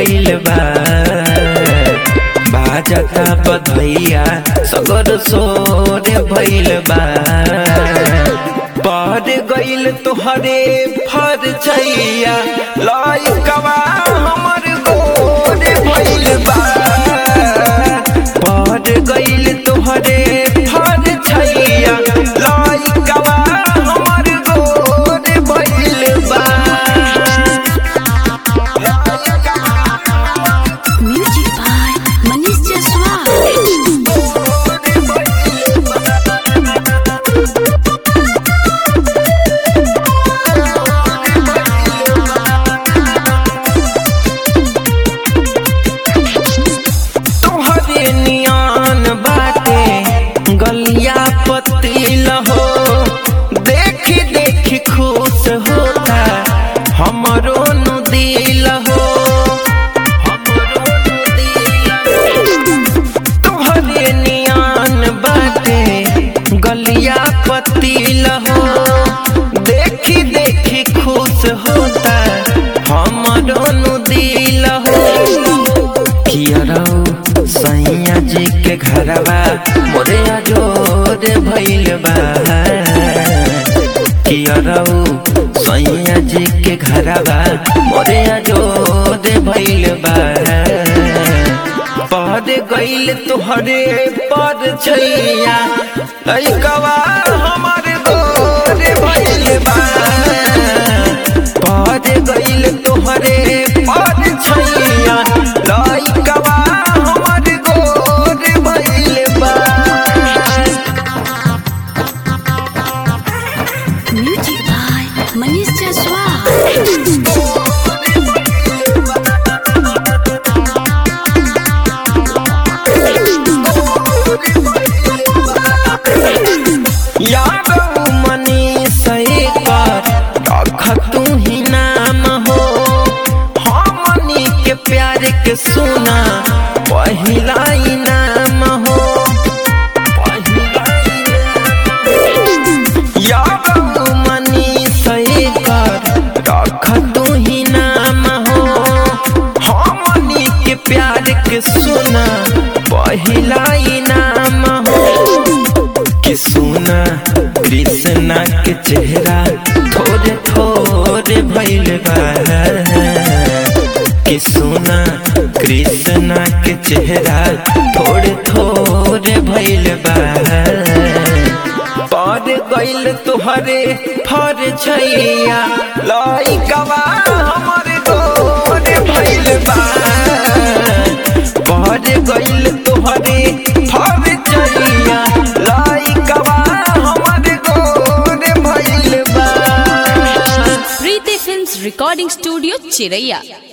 भइल बा बाजता बधैया सगर सोर भइल बा पढ़ गइल तोहरे फर छैया लइकवा हमर गोर भइल बा पढ़ गइल तोहरे फर छैया लइकवा हमर गोर भइल बा Music by Manish Jaswal. तोहरे नियान बाटे गलिया पतिल हो देखी देखी खुश होता हमरो नु दिल हो हमरो नु दिल हो। तोहरे नियान बाटे गलिया पतिल हो देखी देखी खुश होता हमरो नु दिल हो कियरौ सैया जी के घरवा मोरे अजोर भइल बा कियरौ सैया जी के घरवा मोरे अजोर भइल बा पद गइल तुहरे पद छैया लइकवा हमर गोर भइल बा पद गइल तुहरे पद छैया लइकवा हमर गोर भइल बा Music by Manish Jaswal. Yadav Manish पर रख तू ही नाम हो हमनी के प्यार के सुना पहिला इनाम हो पहिला इनाम। यादव मनीष पर रख तू ही नाम हो हमनी के प्यार के सुना पहिला इनाम हो कि सुना कृष्णा के चेहरा थोड़े थोड़े भइल बा कि सुना कृष्णा के चेहरा थोड़े थोड़े भइल बा पद गइल तुहरे फर छैया लइकवा हमर गोर भइल बा पद गइल तुहरे फर छैया लइकवा हमर गोर भइल बा Preeti Films Recording Studio, Chiraiya.